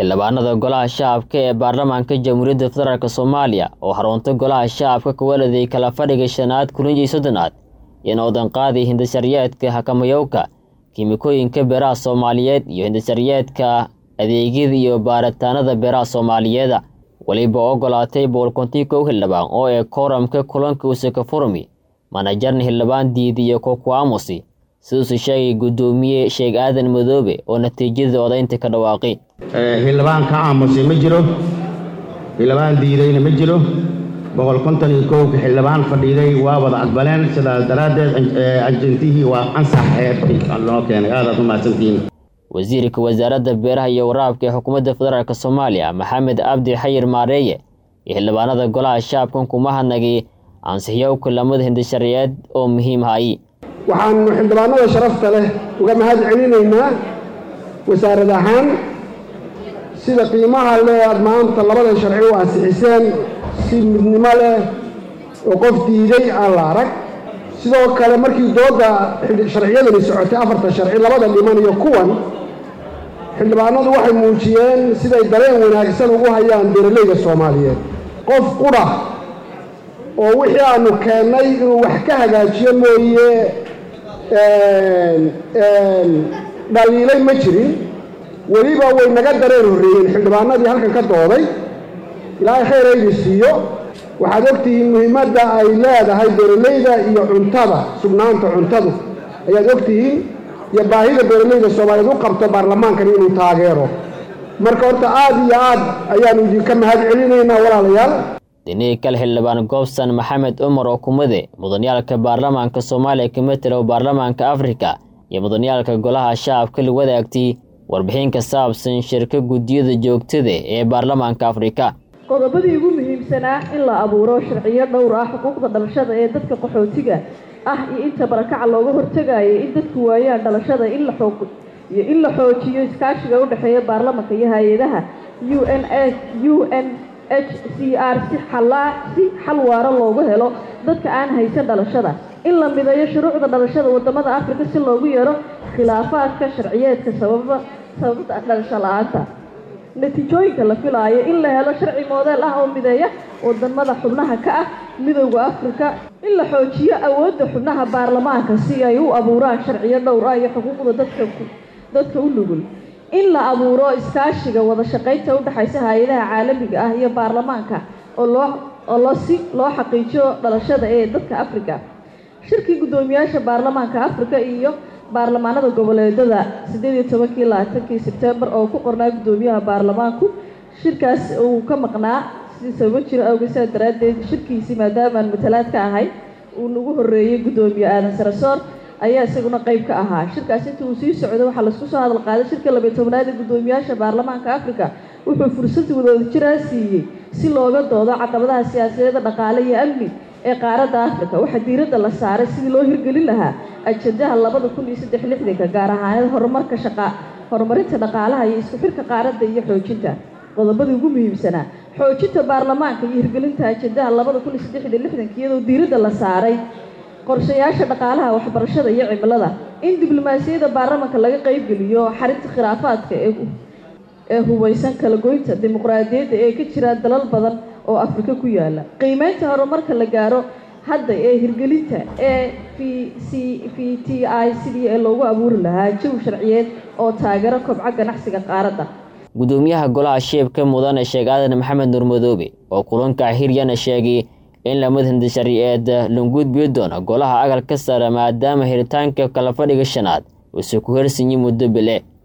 xildhibaanada golaha shacabka ee baarlamaanka jamhuuriyadda federaalk soomaaliya oo xarunta golaha shacabka ka waladay kala fadhiga shanaad kulanjii soddonaad iyo noodanqaadii hindasharyeedka hakamayowka kiimikooyinka beeraha soomaaliyeed iyo hindasharyeedka adeegyada iyo baaritaanada beeraha soomaaliyeeda weliba ogolaatay boqolkontii kow xildhibaan oo ee kooramka kulanka usaka furmi manajarna xildhibaan diidiyo kokuamusi siduusu sheegay guddoomiye sheekh aadan madoobe oo natiijada odaynta ka dhawaaqi xildhibaan ka aamusay ma jiro xildhibaan diidayna ma jiro boqol konton iyo kowka xildhibaan fadhiiday waa wada aqbaleen sidaas daraaddeed ajentihii waa ansax xeerkii loo keenay aadaad u mahadsantihiin wasiirka wasaaradda beeraha iyo waraabka ee xukuumadda federaalk soomaaliya maxamed cabdi xayir maareeye iyo xildhibaanada golaha shacabkan kuma hadnagay ansixiyowka lamada hindasharyeed oo muhiim hayi waxaanu xildhibaanada sharafta leh uga mahad celinaynaa wasaarad ahaan sida qiimaha leh aad maanta labadan sharci u ansixiseen si midnimo leh oo qof diiday aan la arag sidoo kale markii doodda sharciyadani socotay afarta sharci labada dhiman iyo kuwan xildhibaanadu waxay muujiyeen siday dareen wanaagsan ugu hayaan beeralayda soomaaliyeed qof qudha oo wixii aanu keennay inuu wax ka hagaajiyo mooye dhaliilay ma jirin weliba way naga dareen horreeyeen xildhibaanadii halkan ka dooday ilaahay khayr aydi siiyo waxaad ogtihiin muhiimadda ay leedahay beeralayda iyo cuntada sugnaanta cuntadu ayaad ogtihiin iyo baahida beeralayda soomaaliyeed u qabto baarlamaankan inuu taageero marka horta aad iyo aad ayaanu idinka mahad celinaynaa walaalayaal dinihii kale xildhibaan goobsan maxamed cumar oo kumade mudaniyaalka baarlamaanka soomaaliya ka matelo baarlamaanka afrika iyo mudaniyaalka golaha shacabka la wadaagtay warbixin ka saabsan shirka guddiyada joogtada ee baarlamaanka afrika qodobadii ugu muhiimsanaa in la abuuro sharciyo dhowr ah xuquuqda dhalashada ee dadka qaxootiga ah iyo inta barakaca looga hortagayo in dadku waayaan dhalashada in la xoog iyo in la xoojiyo iskaashiga u dhexeeya baarlamanka iyo hay-adaha u n s u n h c r si xalaa si xal waaro loogu helo dadka aan haysan dhalashada in la mideeyo shuruucda dhalashada wadamada afrika si loogu yeero khilaafaadka sharciyeedka sababa sababta dhalasho la-aanta natiijooyinka la filaayo in la helo sharci moodeel ah oo mideeya wadamada xubnaha ka ah midooda afrika in la xoojiyo awoodda xubnaha baarlamaanka si ay u abuuraan sharciyo dhowr ah iyo xuquuqda dadka dadka u nugul in la abuuro iskaashiga wada shaqaynta udhexaysa hay-adaha caalamiga ah iyo baarlamaanka oo loo oo loo si loo xaqiijiyo dhalashada ee dadka afrika shirkii guddoomiyaasha baarlamaanka afrika iyo baarlamaanada goboleedada siddeed iyo tobankii labaatankii sebtembar oo ku qornaa guddoomiyaha baarlamaanku shirkaas uu ka maqnaa sidii sababo jiro awgeed sidaa daraaddeed shirkiisii maadaamaan matalaad ka ahay uu nagu horreeyey guddoomiye aadan sarasoor ayaa isaguna qayb ka ahaa shirkaas inta uu sii socdo waxaa laisku soo hadal qaaday shirka labiyo tobnaad ee guddoomiyaasha baarlamaanka afrika wuxuu fursad wadajira siiyey si looga doodo caqabadaha siyaasadeeda dhaqaale iyo amni ee qaaradda afrika waxaa diiradda la saaray sidii loo hirgelin lahaa ajandaha labada kun iyo saddex lixdanka gaar ahaaneed horumarka shaqa horumarinta dhaqaalaha iyo isku xirka qaaradda iyo xoojinta qodobadii ugu muhiimsanaa xoojinta baarlamaanka iyo hirgelinta ajandaha labada kun iyo saddex iyo lixdanka iyadoo diiradda la saaray qorshayaasha dhaqaalaha waxbarashada iyo cimilada in diblomaasiyadda baarlamanka laga qaybgeliyo xarinta khilaafaadka ee ee hubaysan kala goynta dimuqraadiyadda ee ka jira dalal badan oo afrika ku yaala qiimeynta horumarka la gaaro hadda ee hirgelinta ee v c v t i sidii ee loogu abuuri lahaa jawi sharciyeed oo taageero kobca ganacsiga qaaradda guddoomiyaha golaha sheebka mudane sheekh aadan maxamed nuur madoobe oo kulanka hiryana sheegay in lamid hindasharyeed langudbiyo doona golaha agalka sare maadaama helitaanka kala fadhiga shanaad uuse ku hersanyi muddo bile